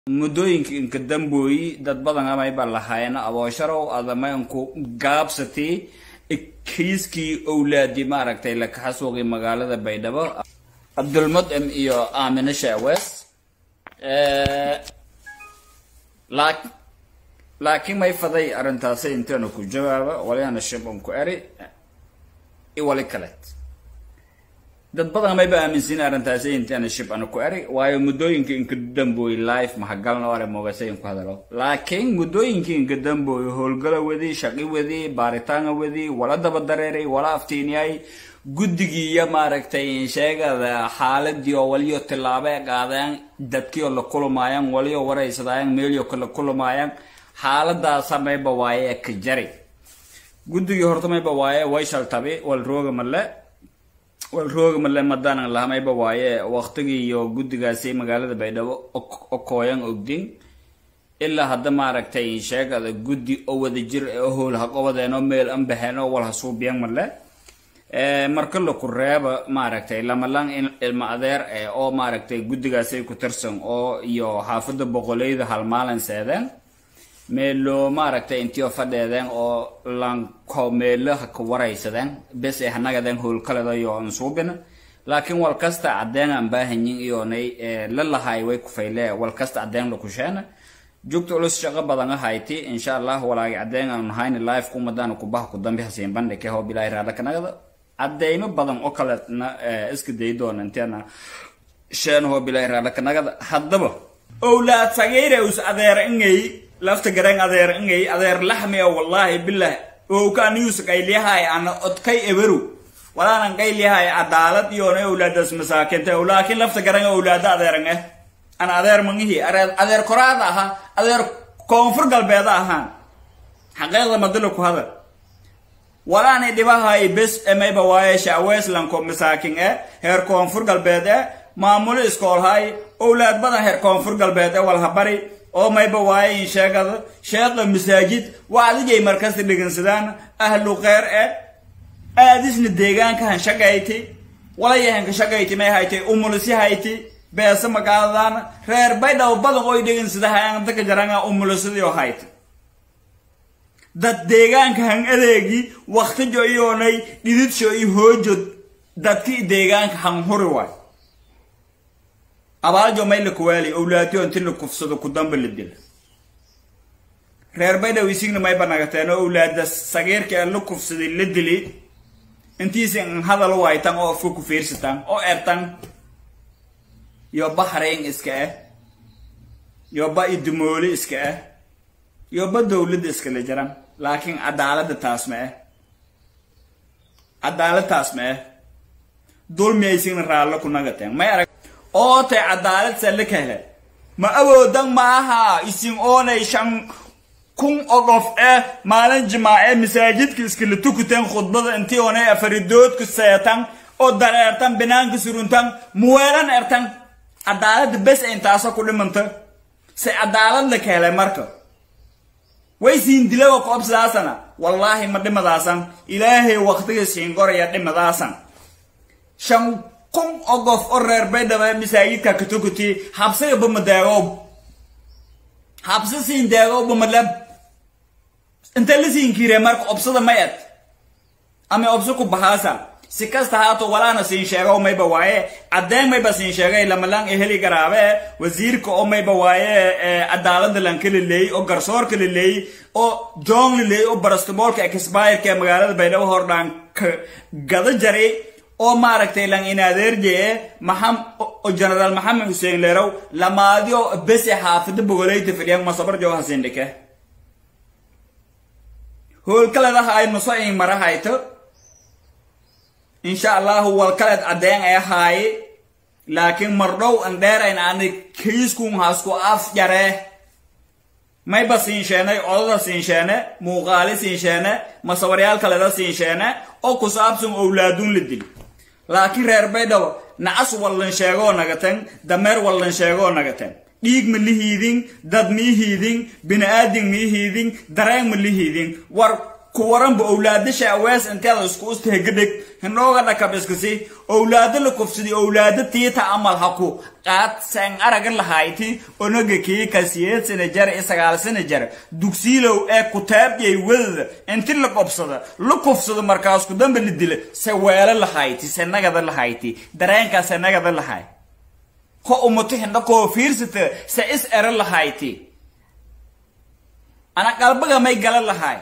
muddooyinka inka dambooyi dad badan amayba lahaayeen aboosharow adamaynku gaabsatii kiiskii owlaadii maaragtay la kaxasuuqi magaalada baydhabo cabdulmudcim iyo aamine sheewes laakiin may faday arrintaasi inteena ku jawaaba waliana shibon ku eri iwali kaleed dad badan mayba aaminsin arrintaasi inteena shib ana ku eri waayo muddooyinka inka dambooy life mahagalna ore mogasayin ku hadalo laakiin muddooyinka inka dambooy howlgala wadi shaqi wadi baaritaana wadi wala daba dareeray wala aftiiniyay guddigii iyo maaragtay sheegada xaaladii oo waliyo tillaabo qaadeen dadkii oo la kulmaayaan waliyo waraysadaayaan meelio kala kulmaayaan xaaladaasa mayba waaye ka jari guddigii horta mayba waaye way shaltabi wal rooga male wal rooga male madaanan laha mayba waaye waqtigii iyo guddigaasi magaalada baydhabo okooyan ogdin ilaa hadda maaragtay sheegada guddi oo wada jir oo howl ha qabadeen oo meel an baxeen oo wal ha suubiyan male marka laku reeba maaragtay lamalan ilma adeer eh oo maaragtay guddigaasay ku tirsan oo iyo xaafadda boqoleyda halmaalin seedeen meelo maaragtay intiyo fadheedeen oo lanko meelo ha ka waraysadeen bes ay hanagadeen howlkaledayo an suubina laakiin wal kasta cadeen aan baahanyin iyonay la lahay way kufaylee wal kasta cadeen lakusheena joogta culus shaqo badan ahayti insha allah walaagi cadeen aan nahayni live kumadaan kubaha ku dambe hasiin bandhike hoo bilaahi raala kanagada cadeymo badan oo kaleetna iska dayi doona inteena sheen hoo bilaahi raala kanagada haddaba owlaad sagayra us adeer ingay lafta gareen adeer ingay adeer laxmi oo wallaahi bilah owka aniyus qayliyahay ana odkay eberu walaanan qayliyahay cadaalad iyoona owlaadaas masaakinta laakiin lafta gareen owlaada adeeran eh ana adeer mangihi adeer koraada ahaa adeer koonfur galbeeda ahaan xaqeeqda madalo ku hadal walaani dhibahay bes emayba waaye shacweyslanko masaakin eh heer koonfur galbeed eh maamulo iskoolhay owlaad badan heer koonfur galbeed eh walhabari oo mayba waaye in sheegada sheeqa masaajid wacdigay markasta dhegeysadaan ahlu kheyr eh aadisna deegaankahan shaqayti walayahanka shaqayti may haytay umulisi hayti beesa magaadaan reer baydhabo badan oy dhegeysadahayan daka jaranga umulisidii hayta dad deegaanka han adeegi waktijo iyoonay dhididsho iyo hoojo dadki deegaanka han huri waay abaaljo may la kuwaali owlaadiyo inti la kufsado ku damba la dila reer baydhaw isigna may banagateen oo owlaada sagiirka ee la kufsaday la dili intiisi an hadal waytan oo afka ku fiirsataan oo ertan yo ba hareyn iska ah yo ba idumooli iska ah yo ba dowladda iskala jiran laakiin cadaaladda taas ma ah cadaalad taas ma ah dulmi aysigna raallo ku nagateen may arag oo tay cadaalad salle ka hele ma awoodan maaha isin oonay shan kun oo qof eh maalin jimaace masaajidka iskala tukuteen khudbada intii oonay afaridoodku seetan oo dareertan binaanka suruntan muweelan ertan cadaaladda bes intaasa ku dhimanta se cadaalad la ka helay marka way siin dilawa koobsidaasana wallaahi ma dhimadaasan ilaahay waqtiga siin goraya dhimadaasan shan kun oo qof oo reer baydhaba masaajidka ka tukuti habsiga bamadaagow habsi siin daagow bamalab inta la siin kiire marka obsada ma ed ama obso ku bahaasa si kasta haato walaana siin sheego mayba waaye cadeen mayba siin sheegay lamalan eheli garaabe wasiirka oo mayba waaye cadaalada lanka laleeyey oo garsoorka laleeyey oo joong laleeyey oo barastaboolka exbireka ee magaalada baydhabo hordhaan ka gada jaray oo maaragtay lan inadeerjee maxam oo generaal maxamed xuseen leerow lamaadiyo bese xaafida bogoleyta fidhiyan masabar joo hasiin dhike howlkaledaha ay nuso in mara hayto insha allahu walkaleed caddeen ay ahaaye laakiin mardhow an dheerayn ani kiiskun hasku af jaree mayba siinsheenay odada siinsheene muuqaali siinsheene masawaryaal kaleda siinsheene oo ku saabsan owlaadun la dil laakiin reer baydhabo nacas wallan sheegoo nagaten dameer wallan sheegoo nagaten dhiig ma lihiidin dad miihiidin bini-aadin miihiidin dareen ma lihiidin war ku waranba owlaadasha awees inteeda isku ustahegedheg hinooga dhakabiskasi owlaado la kufsadi owlaado tiita amal haku qaad saan araga lahayti onaga kii ka siyeed sana jar i sagaal sana jar dugsiilow ee kutaabiyay wadada inti la qobsada la kufsado markaas ku damba la dila se weelo lahayti se nagada lahayti dareenkaa se nagada lahay ho umato hindha koo fiirsata se is ero lahayti ana qalbaga may gala lahay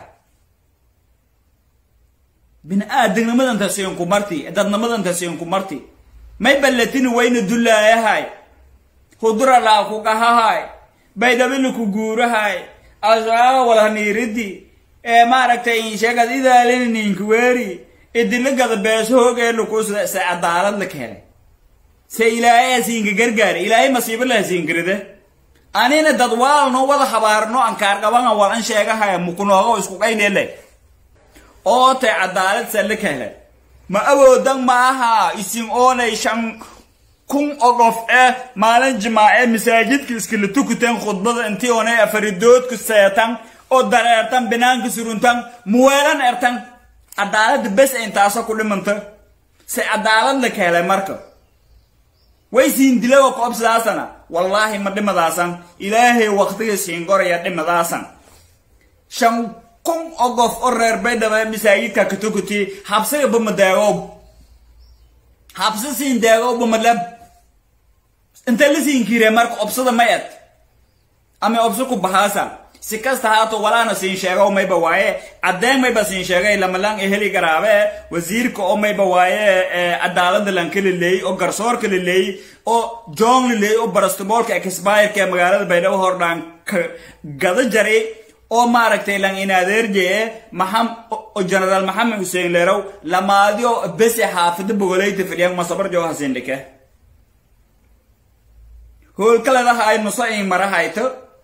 bini-aadamnimadantaasiinku marti dadnimadantaasiinku marti may ballatini wayna dullaayahay hudura laa ku qahahay baydhabili ku guurahay asaaga walhaniiridi ee maaragtay insheegad idaalininiinka weeri idilagada beeshooge lukusda se cadaalad la keenay se ilaahay hasiinka gargaari ilaahay masiibo la hasiinkaride anina dad waalno wada habaarno ankaarqabanga wal an sheegahaya mukunoogo isku qaynele oo tay cadaalad salle ka helay ma awoodan ma aha isin oonay shan kun oo qof eh maalin jimaace masaajidka iskala tukutan khudbada intii oonay afaridoodku seetan oo dareertan binaanka suruntan muweelan ertan cadaalada bes intaasa ku dhimanta se cadaalad la ka helay marka way siin dilawa koobsidaasana wallaahi ma dhimadaasan ilaahay waqtiga siin goraya dhimadaasan shan kun oo qof oo reer baydhaba masaajidka katukuti habsiga bamadeegow habsi siin deegow bamalab inta la siin kiire marka obsada may ed ama obso ku bahaasa si kasta haato walaana siin sheegow mayba waaye caddeen mayba siin sheegay lamalang eheli garaabe wasiirka oo mayba waaye cadaalada lanka laleey oo garsoorka laleey oo joong laleey oo barastaboolka exbireka ee magaalada baydhabo hordhaan gada jaray oo maaragtay lang inadeerjee maxam oo generaal maxamed xuseen leerow lamaadiyo bese xaafida bogoleyta fidhiyan masabar joo hasindhike howlkaladaha ay nuso in marahayto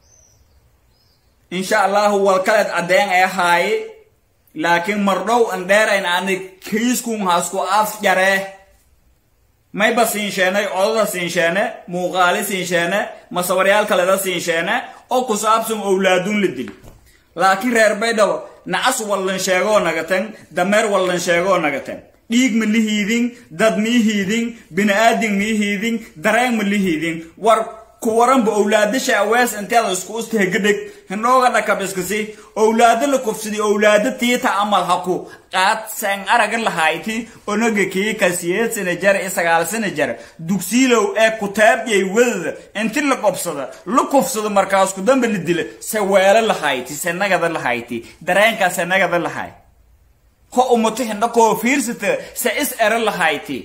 insha allahu walkaleed caddeen ee haaye laakiin mardhow an dheerayn ani kiiskun hasku af jaree mayba siinsheenay codada siinsheene muuqaali siinsheene masawaryaal kaleda siinsheene oo ku saabsan owlaadun la dil laakiin reer baydhabo nacas wallan sheegoo nagaten dameer wallan sheegoo nagaten dhiig ma lihiidin dad miihiidin bini-aadin miihiidin dareen ma lihiidin war ku waranba owlaadasha awees inteeda isku ustahegedheg hinooga dhakabiskasi owlaado la kufsadi owlaado tiita amal haku qaad saan araga lahayti onaga kii ka siyeed sana jar i sagaal sana jar dugsiilow ee kutaabiyay wadada inti la qobsada la kufsado markaas ku damba la dila se weelo lahayti se nagada lahayti dareenkaa se nagada lahay ho umato hindha koo fiirsata se is ero lahayti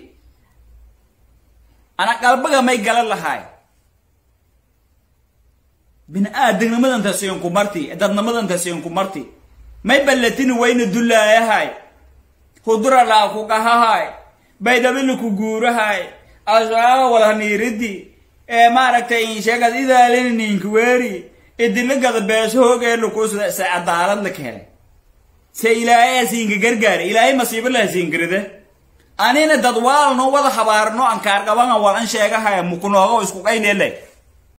ana qalbaga may gala lahay bini-aadamnimadantaasiinku marti dadnimadantaasiinku marti may ballatini wayna dullaayahay hudura laa ku qahahay baydhabili ku guurahay asaaga walhaniiridi ee maaragtay insheegad idaalininiinka weeri idilagada beeshooge lukusda se cadaalad la ka helay se ilaahay hasiinka gargaari ilaahay masiibo la hasiinkaride anina dad waalno wada habaarno ankaarqabanga wal an sheegahaya mukunoogo isku qaynele